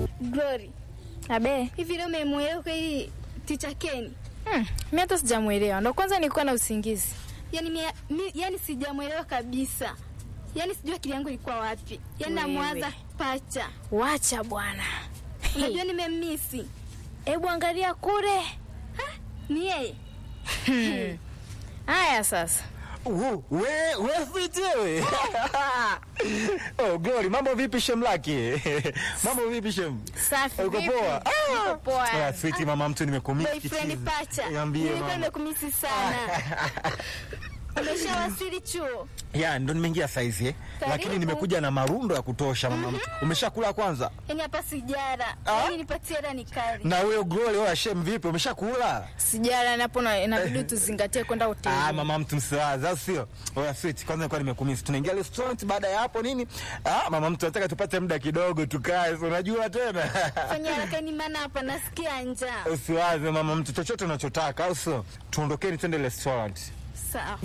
Glory, Abe, hivi leo umemwelewa kweli ticha Ken? hmm, mi hata sijamwelewa, ndo kwanza nilikuwa na usingizi. Yaani mi, mi, yani sijamwelewa kabisa. Yaani sijui akili yangu ilikuwa wapi. Yaani Wewe. namwaza pacha. Wacha bwana. Unajua nimemmisi. Hebu angalia kule. Ni yeye. Haya sasa, Uh, we we fiti wewe. oh, Glory, mambo vipi shem laki? mambo vipi shem? safi Uko vipi? poa? Niko poa. Ah, sweetie mama mtu nimekumisi. Boyfriend pacha. Niambie Nilikuwa mama. nimekumisi sana. Umeshawasili chuo? Ya, ndo nimeingia saizi eh. Karibu. Lakini nimekuja na marundo ya kutosha mama mtu. Umeshakula kwanza? Yaani hapa sijara. Ah? Yaani nipatie hela nikali. Na wewe Glory, wewe shem vipi? Umeshakula? Sijala napo na inabidi tuzingatie kwenda hoteli. Ah, mama mtu msiwaza, au sio? Oya sweet, kwanza nilikuwa nimekumisi. Tunaingia restaurant baada ya hapo nini? Ah, mama mtu nataka tupate muda kidogo tukae. si Unajua tena. Fanya haraka ni maana hapa nasikia njaa. Usiwaze mama mtu chochote unachotaka, au sio? Tuondokeni twende restaurant. Sawa.